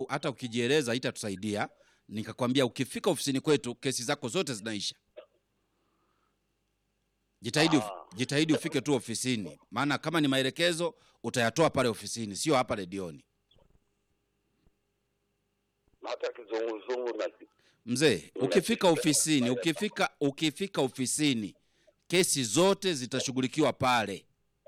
hata ukijieleza haitatusaidia. Nikakwambia ukifika ofisini kwetu kesi zako zote zinaisha. Jitahidi, uf- Ah. jitahidi ufike tu ofisini, maana kama ni maelekezo utayatoa pale ofisini, sio hapa redioni. hata kizunguzungu na Mzee, ukifika ofisini, ukifika ukifika ofisini, kesi zote zitashughulikiwa pale.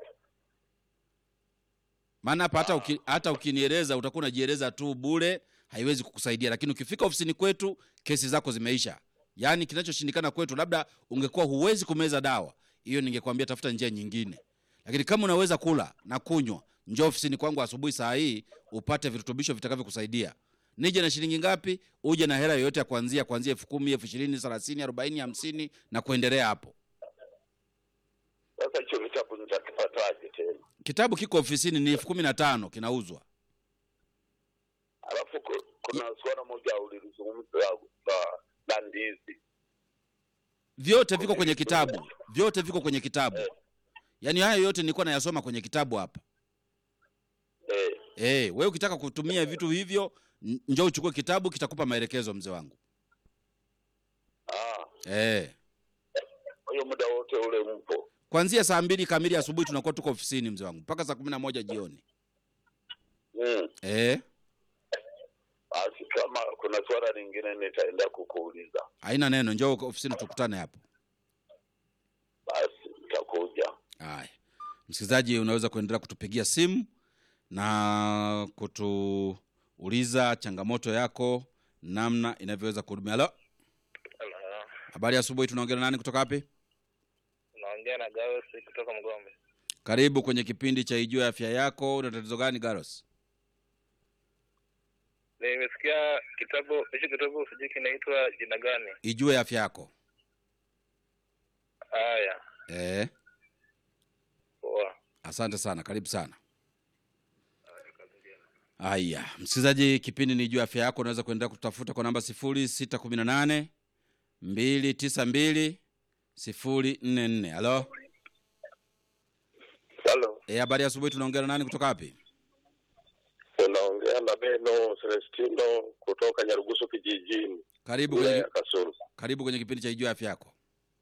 Maana hapa hata uki, hata ukinieleza utakuwa unajieleza tu bure, haiwezi kukusaidia. Lakini ukifika ofisini kwetu, kesi zako zimeisha. Yaani kinachoshindikana kwetu, labda ungekuwa huwezi kumeza dawa, hiyo ningekwambia tafuta njia nyingine. Lakini kama unaweza kula na kunywa, njoo ofisini kwangu asubuhi saa hii upate virutubisho vitakavyokusaidia. Nije na shilingi ngapi? Uje na hela yoyote ya kuanzia kuanzia elfu kumi, elfu ishirini, thelathini, arobaini, hamsini na kuendelea hapo. sasa. Hicho kitabu nitakipataje tena? Kitabu kiko ofisini, ni elfu kumi na tano kinauzwa. Alafu ku- kuna swala moja ulilizungumza la la ndizi. Vyote viko kwenye kitabu, vyote viko kwenye kitabu. Yaani hayo yote nilikuwa nayasoma kwenye kitabu hapa. Eh, Eh, wewe ukitaka kutumia vitu hivyo, n- njoo uchukue kitabu, kitakupa maelekezo mzee wangu. ah, Eh, kwa hiyo muda wote ule mpo. kuanzia saa mbili kamili asubuhi tunakuwa tuko ofisini mzee wangu mpaka saa kumi na moja jioni. Mm. Eh, Basi kama kuna swala lingine nitaenda kukuuliza, haina neno, njoo ofisini tukutane hapo. basi nitakuja. Haya, msikilizaji, unaweza kuendelea kutupigia simu na kutuuliza changamoto yako, namna inavyoweza kuhudumia. Halo, Hello. habari ya asubuhi. Tunaongea na nani kutoka wapi? Naongea na Gawes kutoka Mgombe. Karibu kwenye kipindi cha Ijue Afya Yako. Una tatizo gani Garos? Nimesikia kitabu hicho kitabu sijui kinaitwa jina gani? Ijue Afya Yako. Haya, Eh, poa. asante sana, karibu sana. Haya, msikilizaji, kipindi ni Ijue Afya Yako. Unaweza kuendelea kutafuta kwa namba sifuri sita kumi na nane mbili tisa mbili sifuri nne nne. Halo, Halo, eh, habari ya asubuhi. Tunaongea na nani kutoka wapi? unaongea na Beno Celestino kutoka Nyarugusu kijijini, Karibu wilaya kwenye, ya Kasulu. karibu kwenye kipindi cha Ijue Afya Yako.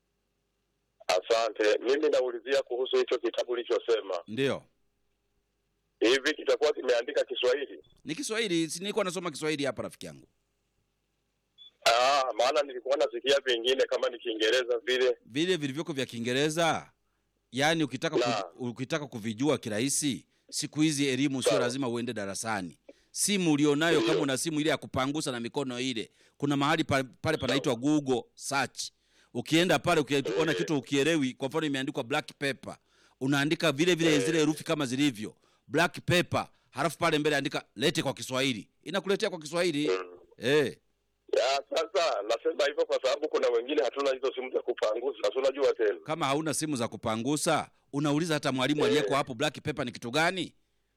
Asante. Mimi naulizia kuhusu hicho kitabu ulichosema, Ndio, hivi kitakuwa kimeandika Kiswahili? ni Kiswahili. Si nilikuwa nasoma Kiswahili hapa, rafiki yangu. Ah, maana nilikuwa nasikia vingine kama ni Kiingereza vile. vile vilivyoko vya Kiingereza, yaani ukitaka La. ku, ukitaka kuvijua kirahisi, siku hizi elimu sio Sawa. lazima uende darasani. Simu ulionayo, kama Ndio. una simu ile ya kupangusa na mikono ile, kuna mahali pa- pale panaitwa Google search. Ukienda pale ukiona kitu ukielewi, kwa mfano imeandikwa black pepper, unaandika vile vile zile herufi kama zilivyo black pepper, halafu pale mbele andika lete kwa Kiswahili, inakuletea kwa Kiswahili eh. Ya, sasa nasema hivyo kwa sababu kuna wengine hatuna hizo simu za kupangusa, si unajua tena. Kama hauna simu za kupangusa, unauliza hata mwalimu aliyeko hapo, black pepper ni kitu gani?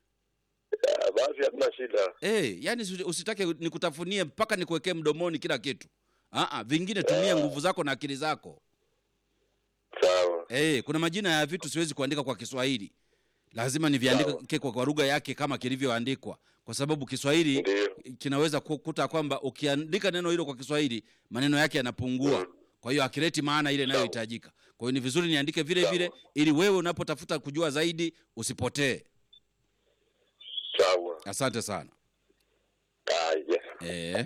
Ya, basi hatuna shida. Eh, yani usi- usitake nikutafunie mpaka nikuwekee mdomoni kila kitu. Aa, vingine tumia nguvu zako na akili zako. Sawa. Eh, kuna majina ya vitu siwezi kuandika kwa Kiswahili, lazima niviandike kwa, kwa lugha yake kama kilivyoandikwa, kwa sababu Kiswahili Ndio. kinaweza kukuta kwamba ukiandika neno hilo kwa Kiswahili maneno yake yanapungua, kwa hiyo akileti maana ile inayohitajika. Kwa hiyo ni vizuri niandike vile vile, ili wewe unapotafuta kujua zaidi usipotee. Sawa. Asante sana. Haya. Eh.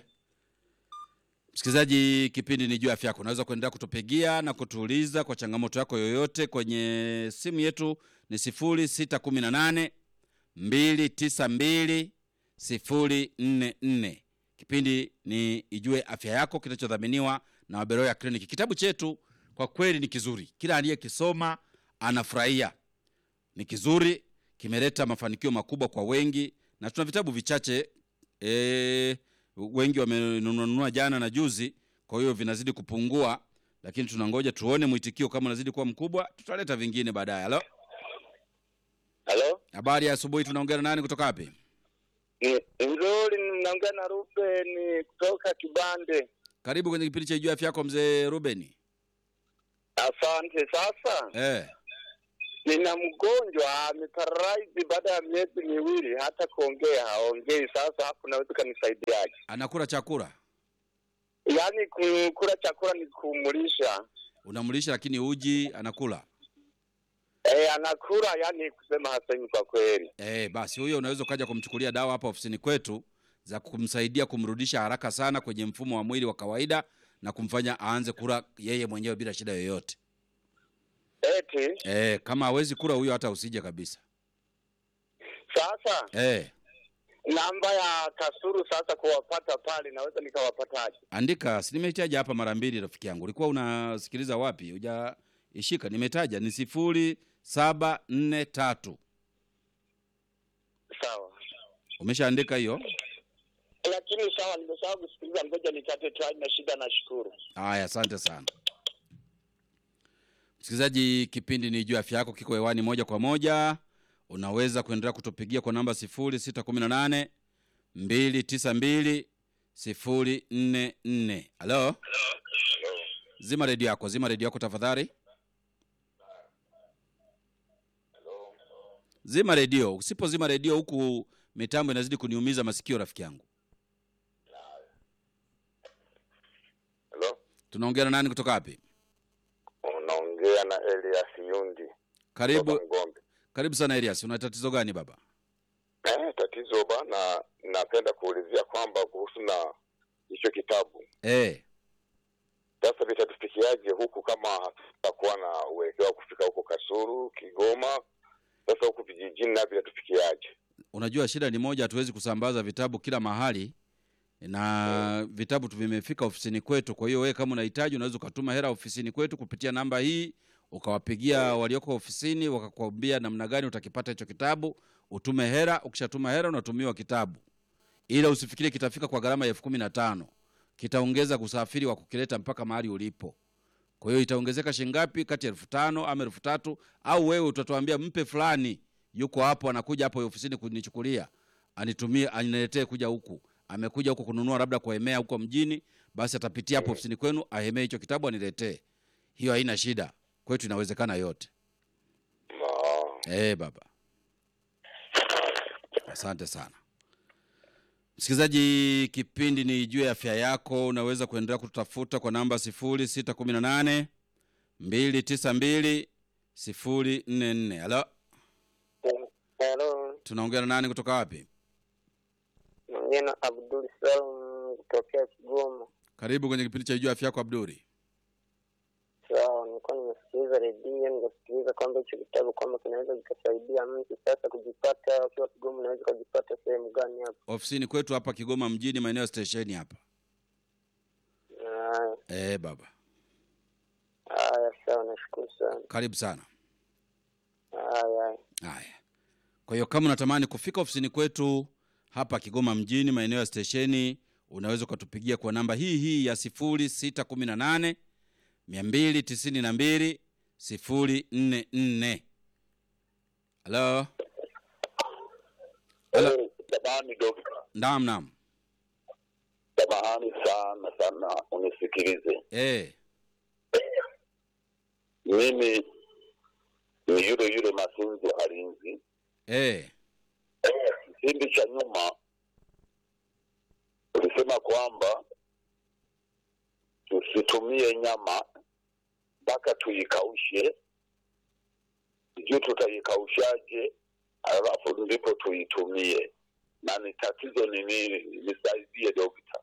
Msikilizaji, kipindi ni juu ya afya yako. Unaweza kuendelea kutupigia na kutuuliza kwa changamoto yako yoyote kwenye simu yetu ni sifuri sita kumi na nane mbili tisa mbili sifuri nne nne. Kipindi ni Ijue Afya Yako kinachodhaminiwa na Waberoya Kliniki. Kitabu chetu kwa kweli ni kizuri, kila aliyekisoma anafurahia. Ni kizuri, kimeleta mafanikio makubwa kwa wengi, na tuna vitabu vichache e, wengi wamenunua jana na juzi, kwa hiyo vinazidi kupungua, lakini tunangoja tuone mwitikio. Kama unazidi kuwa mkubwa, tutaleta vingine baadaye. Halo, Halo? habari ya asubuhi. Tunaongea na nani kutoka wapi? Nzuri, naongea na Ruben kutoka Kibande. Karibu kwenye kipindi cha Ijue Afya Yako, mzee Rubeni. Asante. Sasa Eh, nina mgonjwa ameparalyze baada ya miezi miwili, hata kuongea haongei. Sasa hapo naweza kanisaidiaje? Anakula chakula, Yaani ku- kula chakula ni kumulisha unamlisha lakini uji anakula. Eh, anakula yani kusema hasemi kwa kweli. Eh, basi huyo unaweza ukaja kumchukulia dawa hapa ofisini kwetu za kumsaidia kumrudisha haraka sana kwenye mfumo wa mwili wa kawaida na kumfanya aanze kula yeye mwenyewe bila shida yoyote. Eti Eh, kama hawezi kula huyo hata usije kabisa. sasa Eh, namba ya Kasuru sasa kuwapata pale naweza nikawapataje? andika, si nimetaja hapa mara mbili rafiki yangu. Ulikuwa unasikiliza wapi? Hujaishika, nimetaja ni sifuri saba nne tatu. Sawa. Umeshaandika hiyo? Lakini sawa, nimesahau kusikiliza, ngoja nikate tu, haina shida, nashukuru. Haya, asante sana msikilizaji. Kipindi ni juu afya yako kiko hewani moja kwa moja. Unaweza kuendelea kutupigia kwa namba sifuri sita kumi na nane mbili tisa mbili sifuri nne nne. Halo, zima redio yako, zima redio yako tafadhali, zima redio. Usipozima redio huku mitambo inazidi kuniumiza masikio, rafiki yangu. Hello? Tunaongea na nani kutoka wapi? Unaongea na Elias Yundi Karibu, kutoka Mgombe. karibu sana Elias. Una tatizo gani baba? Eh, tatizo bana, napenda kuulizia kwamba kuhusu na hicho kitabu Eh, sasa vitatufikiaje huku kama hatutakuwa na uelekeo wa kufika huko Kasuru, Kigoma? Sasa huku vijijini na vitatufikiaje? unajua shida ni moja, hatuwezi kusambaza vitabu kila mahali na vitabu tu vimefika ofisini kwetu. Kwa hiyo wewe kama unahitaji, unaweza ukatuma hela ofisini kwetu kupitia namba hii, ukawapigia walioko ofisini, wakakwambia namna gani utakipata hicho kitabu, utume hela. Ukishatuma hela, unatumiwa kitabu, ila usifikiri kitafika kwa gharama ya elfu kumi na tano. Kitaongeza kusafiri wa kukileta mpaka mahali ulipo. Kwa hiyo itaongezeka shingapi? Kati ya elfu tano ama elfu tatu au wewe utatuambia mpe fulani yuko hapo, anakuja hapo ofisini kunichukulia, anitumie, aniletee kuja huku. Amekuja huku kununua labda kuhemea huko mjini, basi atapitia hapo ofisini kwenu ahemee hicho kitabu aniletee. Hiyo haina shida, kwetu inawezekana yote. Ah, Eh, baba, asante sana msikilizaji. Kipindi ni juu ya afya yako. Unaweza kuendelea kututafuta kwa namba sifuri sita kumi na nane mbili tisa mbili sifuri nne nne. Halo, Hello, tunaongea na nani kutoka wapi? naongea na Abdul Salum kutokea Kigoma. Karibu kwenye kipindi cha juu ya afya yako Abduri. Sawa, nilikuwa nimesikiliza redio nikasikiliza kwamba hicho kitabu kwamba kinaweza kikasaidia mtu sasa kujipata, ukiwa Kigoma unaweza ukajipata sehemu gani hapo? Ofisini kwetu hapa Kigoma mjini, maeneo ya stesheni hapa. Haya, Eh, baba, haya, sawa, nashukuru sana. karibu sana. Haya, Haya, kwa hiyo kama unatamani kufika ofisini kwetu hapa Kigoma mjini, maeneo ya stesheni, unaweza ukatupigia kwa namba hii hii ya sifuri sita kumi na nane mia mbili tisini na mbili sifuri nne nne. Halo, Hello. Samahani dokta, naam naam. samahani sana sana, unisikilize. Eh, Mimi ni yule yule Masunzu Halinzi. eh, Kipindi cha nyuma ulisema kwamba tusitumie nyama mpaka tuikaushe, sijui tutaikaushaje, alafu ndipo tuitumie, na ni tatizo ni nini? Nisaidie dokta.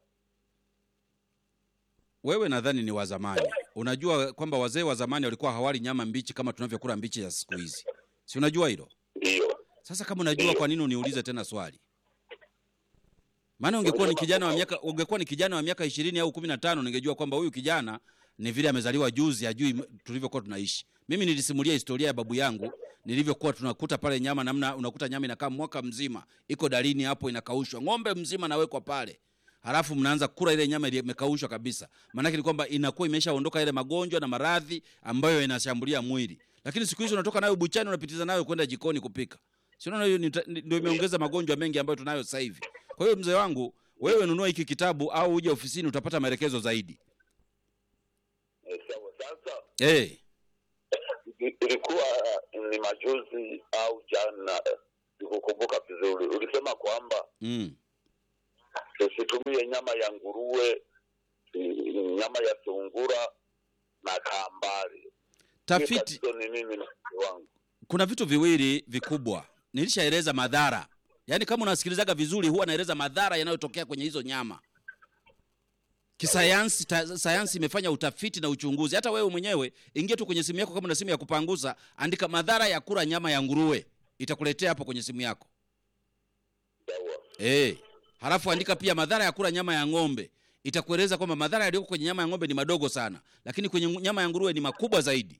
wewe nadhani ni wa zamani. Unajua kwamba wazee wa zamani walikuwa hawali nyama mbichi kama tunavyokula mbichi ya siku hizi, si unajua hilo? Ndiyo, Sasa kama unajua, kwa nini uniulize tena swali? Maana ungekuwa ni kijana wa miaka ungekuwa ni kijana wa miaka ishirini au kumi na tano ningejua kwamba huyu kijana ni vile amezaliwa juzi, hajui m- tulivyokuwa tunaishi. Mimi nilisimulia historia ya babu yangu nilivyokuwa tunakuta pale nyama, namna unakuta nyama inakaa mwaka mzima, iko dalini hapo, inakaushwa, ng'ombe mzima nawekwa pale, halafu mnaanza kula ile nyama ile imekaushwa kabisa. Maanake ni kwamba inakuwa imeshaondoka ile magonjwa na maradhi ambayo yanashambulia mwili. Lakini siku hizi unatoka nayo buchani, unapitiza nayo kwenda jikoni kupika. Si unaona hiyo ni ta- ni- ndio imeongeza magonjwa mengi ambayo tunayo sasa hivi. Kwa hiyo mzee wangu, wewe nunua hiki kitabu au uje ofisini utapata maelekezo zaidi. Eh, sawa. Sasa Eh, i- ilikuwa ni majuzi au jana, sikukumbuka vizuri. Ulisema kwamba mm. tusitumie nyama ya nguruwe, i- nyama ya sungura na kambari. tafiti Tatizo ni mimi na mke wangu. kuna vitu viwili vikubwa nilishaeleza madhara yaani kama unasikilizaga vizuri huwa naeleza madhara yanayotokea kwenye hizo nyama kisayansi ta, sayansi imefanya utafiti na uchunguzi hata wewe mwenyewe ingia tu kwenye simu yako kama una simu ya kupangusa andika madhara ya kula nyama ya nguruwe itakuletea hapo kwenye simu yako Sawa. Eh, halafu andika pia madhara ya kula nyama ya ng'ombe. Itakueleza kwamba madhara yaliyoko kwenye nyama ya ng'ombe ni madogo sana, lakini kwenye ngu- nyama ya nguruwe ni makubwa zaidi.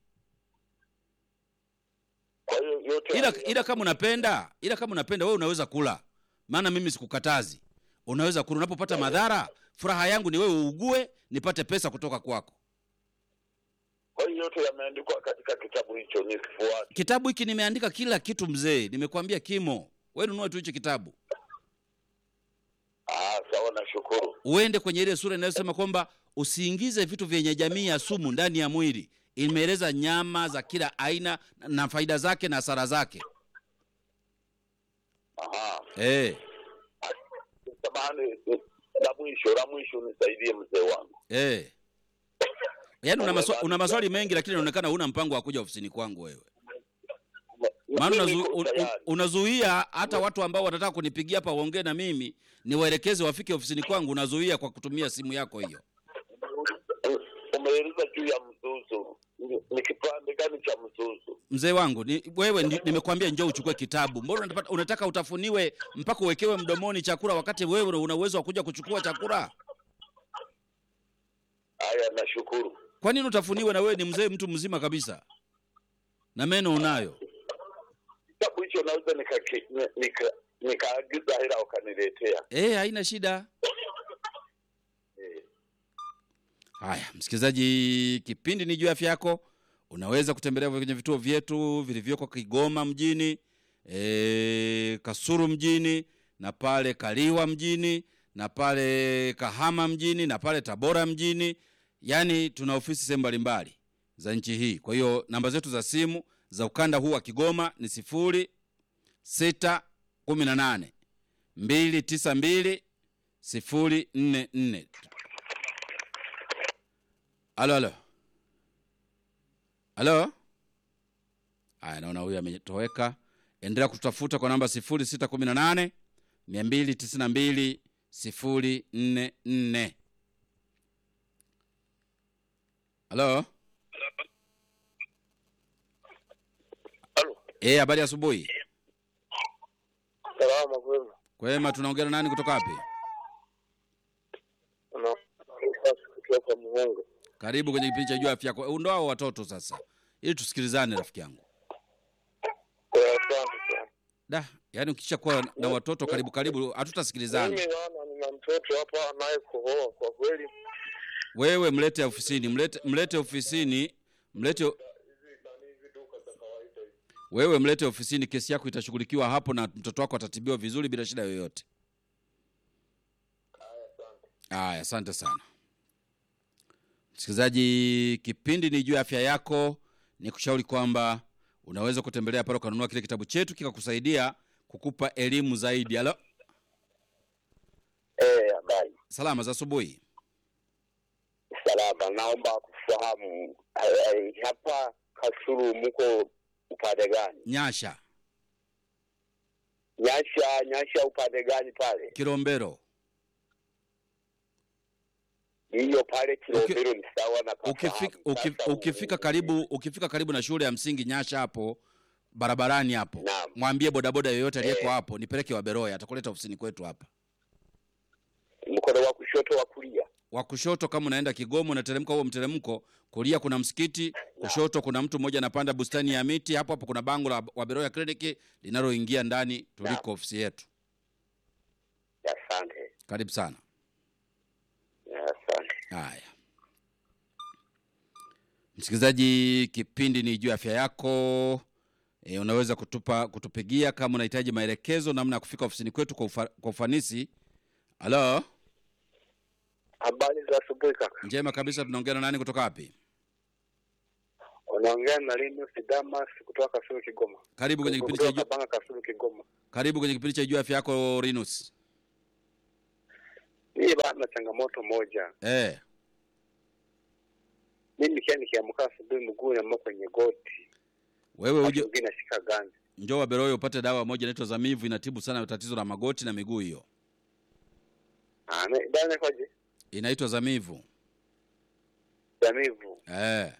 Kwa hiyo yote Ila, haya- ila kama unapenda, ila kama unapenda wewe unaweza kula, maana mimi sikukatazi. Unaweza kula. Unapopata madhara, furaha yangu ni wewe uugue, nipate pesa kutoka kwako. kwa hiyo yote yameandikwa katika kitabu hicho, nisifuate. Kitabu hiki nimeandika kila kitu mzee, nimekwambia kimo. Wewe nunua tu hicho kitabu, Ah, sawa, nashukuru. uende kwenye ile sura inayosema kwamba usiingize vitu vyenye jamii ya sumu ndani ya mwili. Imeeleza nyama za kila aina na faida zake na hasara zake. Aha. Eh, Samahani, la mwisho la mwisho, nisaidie mzee wangu. eh. Yaani una, maswa, una maswali mengi lakini inaonekana huna mpango wa kuja ofisini kwangu wewe. Maana Mimi unazu, niko un, un, tayari. unazuia hata watu ambao wanataka kunipigia hapa waongee na mimi niwaelekeze wafike ofisini kwangu, unazuia kwa kutumia simu yako hiyo. Umeeleza juu ya mzuzu, ni, ni kipande gani cha mzuzu? Mzee wangu ni, wewe ni, nimekwambia njoo uchukue kitabu. Mbona unataka, unataka utafuniwe mpaka uwekewe mdomoni chakula wakati wewe una uwezo wa kuja kuchukua chakula? Haya, nashukuru. Kwa nini utafuniwe na wewe ni mzee, mtu mzima kabisa na meno unayo? Kitabu hicho naweza nikaki- ni- nika- nikaagiza hela wakaniletea. Eh, haina shida. Eh, Haya, msikilizaji, kipindi ni juu ya afya yako. Unaweza kutembelea kwenye vituo vyetu vilivyoko Kigoma mjini, e, Kasuru mjini na pale Kaliwa mjini na pale Kahama mjini na pale Tabora mjini. Yaani tuna ofisi sehemu mbalimbali za nchi hii. Kwa hiyo namba zetu za simu za ukanda huu wa Kigoma ni sifuri sita kumi na nane mbili tisa mbili sifuri nne nne. Halo, halo, halo. Aya, naona huyu ametoweka. Endelea kututafuta kwa namba 0618 292 044. Halo, Halo, eh, habari ya asubuhi. salama kwema Kwema, tunaongea na nani kutoka wapi? kutoka muhunga Karibu kwenye kipindi cha juu ya afya yako. Ndo hao watoto sasa, ili tusikilizane, rafiki yangu. asante sana Da, yaani ukisha kuwa na watoto karibu karibu, hatutasikilizana. mimi naona nina mtoto hapa anaye kuhoa kwa kweli Wewe mlete ofisini, mlete, mlete ofisini, mlete wewe mlete ofisini, kesi yako itashughulikiwa hapo na mtoto wako atatibiwa vizuri bila shida yoyote. Aya, asante sana msikilizaji. Kipindi ni juu ya afya yako. Ni kushauri kwamba unaweza kutembelea pale ukanunua kile kitabu chetu kikakusaidia kukupa elimu zaidi. Halo, eh, habari. salama za asubuhi. Salama, naomba kufahamu eh, eh, hapa Kasulu mko upande gani? Nyasha, Nyasha, Nyasha upande gani pale? Kilombero. Hiyo pale Kilombero ni sawa na ukifika, pafahamu. ukif, Sasa ukifika u- karibu ukifika karibu na shule ya msingi Nyasha hapo barabarani hapo, Naam. mwambie bodaboda yoyote aliyeko Eh. hapo nipeleke Waberoya, atakuleta ofisini kwetu hapa. mkono wa kushoto wa kulia. Wa kushoto kama unaenda Kigoma, unateremka huo mteremko, kulia kuna msikiti, kushoto kuna mtu mmoja anapanda bustani ya miti, hapo hapo kuna bango la Waberoya Clinic linaloingia ndani tuliko ofisi yetu. Asante, Karibu sana. asante. Haya, msikilizaji, kipindi ni juu ya afya yako. E, unaweza kutupa kutupigia kama unahitaji maelekezo namna ya kufika ofisini kwetu kwa, ufa, kwa ufanisi. Halo, habari za asubuhi kaka njema kabisa. Tunaongea na nani kutoka wapi? Unaongea na Linus Damas kutoka Kasulu Kigoma. karibu kwenye kipindi cha Kutoka Ijua- Kabanga Kasulu Kigoma. karibu kwenye kipindi cha Ijua Afya Yako Rinus. Mimi bado na changamoto moja. Eh, Mimi kia nikiamka asubuhi mguu na kwenye goti. wewe Wakati uje mwingine nashika ganzi. njoo Waberoyo upate dawa moja inaitwa Zamivu, inatibu sana tatizo la magoti na miguu. Hiyo Ah, me- bana kwaje? inaitwa Zamivu. Jamivu. Eh,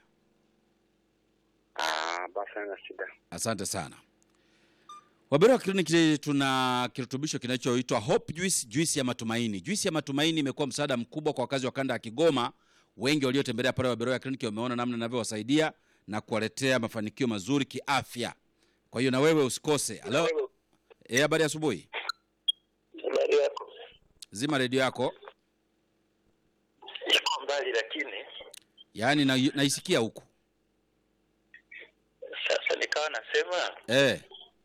Ah, basi na shida. asante sana. Waberoya Clinic tuna kirutubisho kinachoitwa Hope Juice, juisi ya matumaini. Juisi ya matumaini imekuwa msaada mkubwa kwa wakazi wa kanda ya Kigoma. Wengi waliotembelea pale Waberoya Clinic wameona namna inavyowasaidia na kuwaletea mafanikio mazuri kiafya. Kwa hiyo na wewe usikose. Halo, eh, habari ya asubuhi. Habari yako? Zima redio yako, Iko mbali lakini yaani na, naisikia huku. sasa nikawa nasema Eh,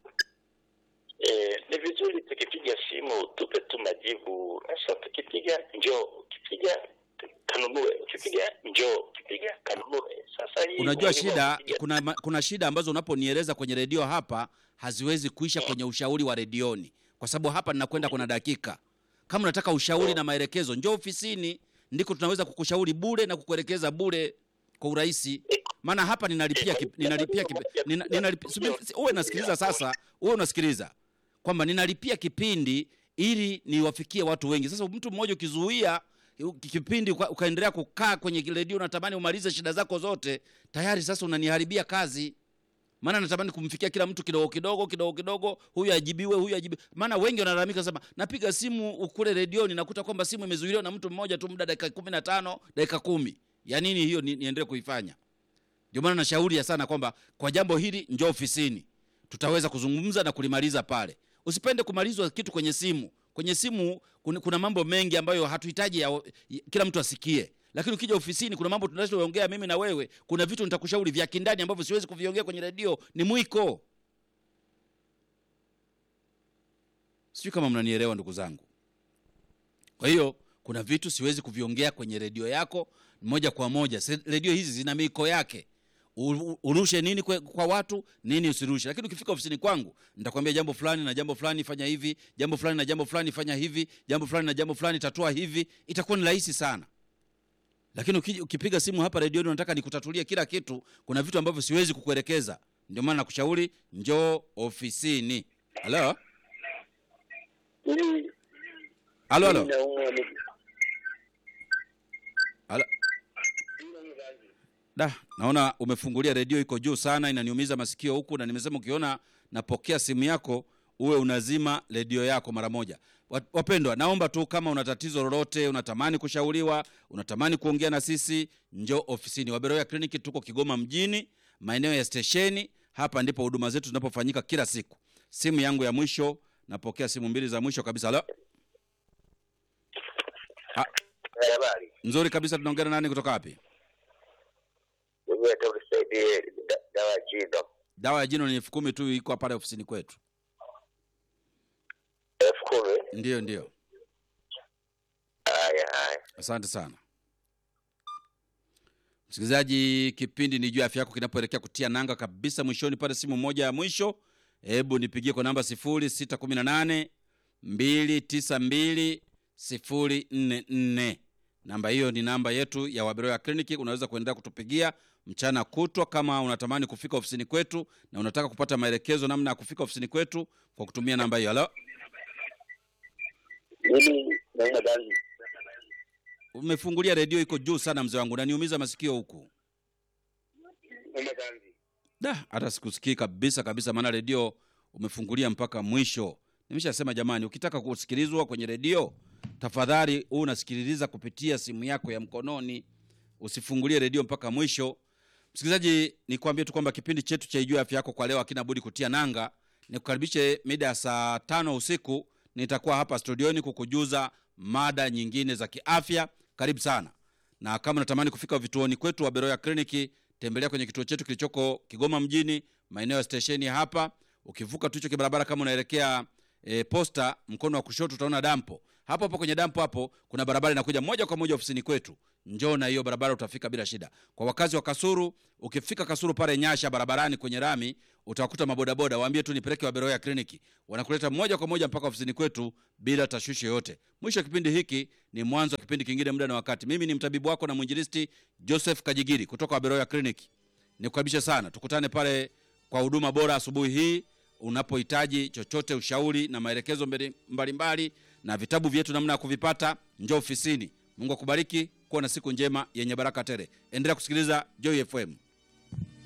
eh, ni vizuri tukipiga simu tupe tu majibu. Sasa tukipiga njoo, ukipiga kanunue, ukipiga njoo, ukipiga kanunue. Sasa hii unajua umuhimu wa shida kupiga- kuna, ma- kuna shida ambazo unaponieleza kwenye redio hapa haziwezi kuisha kwenye ushauri wa redioni, kwa sababu hapa ninakwenda kuna dakika. Kama unataka ushauri na maelekezo, njoo ofisini, ndiko tunaweza kukushauri bure na kukuelekeza bure kwa urahisi. Maana hapa ninalipia kip, ninalipia kip, nina, ninalipia, subiri, si- uwe nasikiliza sasa, uwe unasikiliza kwamba ninalipia kipindi ili niwafikie watu wengi. Sasa mtu mmoja ukizuia kipindi uka, ukaendelea kukaa kwenye redio unatamani umalize shida zako zote, tayari sasa unaniharibia kazi. Maana natamani kumfikia kila mtu kidogo kidogo kidogo kidogo, huyu ajibiwe, huyu ajibiwe. Maana wengi wanalalamika sema, napiga simu ukule redioni, nakuta kwamba simu imezuiliwa na mtu mmoja tu, muda dakika kumi na tano dakika kumi. Ya nini hiyo ni, niendelee kuifanya? Ndio maana nashauri ya sana kwamba kwa jambo hili njoo ofisini, tutaweza kuzungumza na kulimaliza pale. Usipende kumalizwa kitu kwenye simu. Kwenye simu kuna, kuna mambo mengi ambayo hatuhitaji ya, ya, kila mtu asikie, lakini ukija ofisini kuna mambo tunachoongea mimi na wewe. Kuna vitu nitakushauri vya kindani ambavyo siwezi kuviongea kwenye redio, ni mwiko. Sijui kama mnanielewa ndugu zangu. Kwa hiyo kuna vitu siwezi kuviongea kwenye redio yako moja kwa moja. Se- Redio hizi zina miko yake, U- u- urushe nini kwe, kwa watu nini usirushe. Lakini ukifika ofisini kwangu nitakwambia jambo fulani na jambo fulani fanya hivi, jambo fulani na jambo fulani fanya hivi, jambo fulani na jambo fulani tatua hivi, itakuwa ni rahisi sana. Lakini uki- ukipiga simu hapa redioni unataka nikutatulie kila kitu, kuna vitu ambavyo siwezi kukuelekeza. Ndio maana nakushauri njoo ofisini. Halo, Mimi halo, halo. naumwa miguu. Ala. Da, naona umefungulia redio iko juu sana, inaniumiza masikio huku, na nimesema ukiona napokea simu yako uwe unazima redio yako mara moja. Wa- Wapendwa, naomba tu kama una tatizo lolote, unatamani kushauriwa, unatamani kuongea na sisi, njoo ofisini. Waberoya Kliniki tuko Kigoma mjini, maeneo ya stesheni. Hapa ndipo huduma zetu zinapofanyika kila siku. Simu yangu ya mwisho, napokea simu mbili za mwisho kabisa. Halo, Habari. nzuri kabisa. Tunaongea na nani kutoka wapi? Mimi hata unisaidie da- dawa ya jino. dawa ya jino ni elfu kumi tu iko pale ofisini kwetu Elfu kumi. ndiyo ndiyo Haya haya. asante sana msikilizaji kipindi ni juu ya afya yako kinapoelekea kutia nanga kabisa mwishoni pale simu moja ya mwisho hebu nipigie kwa namba 0618 292 044 namba hiyo ni namba yetu ya waberoya kliniki unaweza kuendelea kutupigia mchana kutwa kama unatamani kufika ofisini kwetu na unataka kupata maelekezo namna ya kufika ofisini kwetu kwa kutumia namba hiyo halo Mimi naumwa ganzi. umefungulia redio iko juu sana mzee wangu naniumiza masikio huku Naumwa ganzi. da hata sikusikii kabisa kabisa maana redio umefungulia mpaka mwisho nimeshasema jamani ukitaka kusikilizwa kwenye redio tafadhali huu unasikiliza kupitia simu yako ya mkononi usifungulie redio mpaka mwisho msikilizaji nikwambie tu kwamba kipindi chetu cha ijua afya yako kwa leo hakina budi kutia nanga nikukaribishe mida ya saa tano usiku nitakuwa hapa studioni kukujuza mada nyingine za kiafya karibu sana na kama unatamani kufika vituoni kwetu wa beroya kliniki tembelea kwenye kituo chetu kilichoko kigoma mjini maeneo ya stesheni hapa ukivuka tu hicho kibarabara kama unaelekea e, posta mkono wa kushoto utaona dampo hapo hapo kwenye dampo hapo kuna barabara inakuja moja kwa moja ofisini kwetu njoo na hiyo barabara utafika bila shida kwa wakazi wa kasuru ukifika kasuru pale nyasha barabarani kwenye rami utawakuta mabodaboda waambie tu nipeleke waberoya kliniki wanakuleta moja kwa moja mpaka ofisini kwetu bila tashwishi yoyote mwisho wa kipindi hiki ni mwanzo wa kipindi kingine muda na wakati mimi ni mtabibu wako na mwinjilisti joseph kajigiri kutoka waberoya kliniki nikukaribisha sana tukutane pale kwa huduma bora asubuhi hii unapohitaji chochote ushauri na maelekezo mbali- mbalimbali na vitabu vyetu namna ya kuvipata njoo ofisini mungu akubariki kuwa na siku njema yenye baraka tele endelea kusikiliza joy fm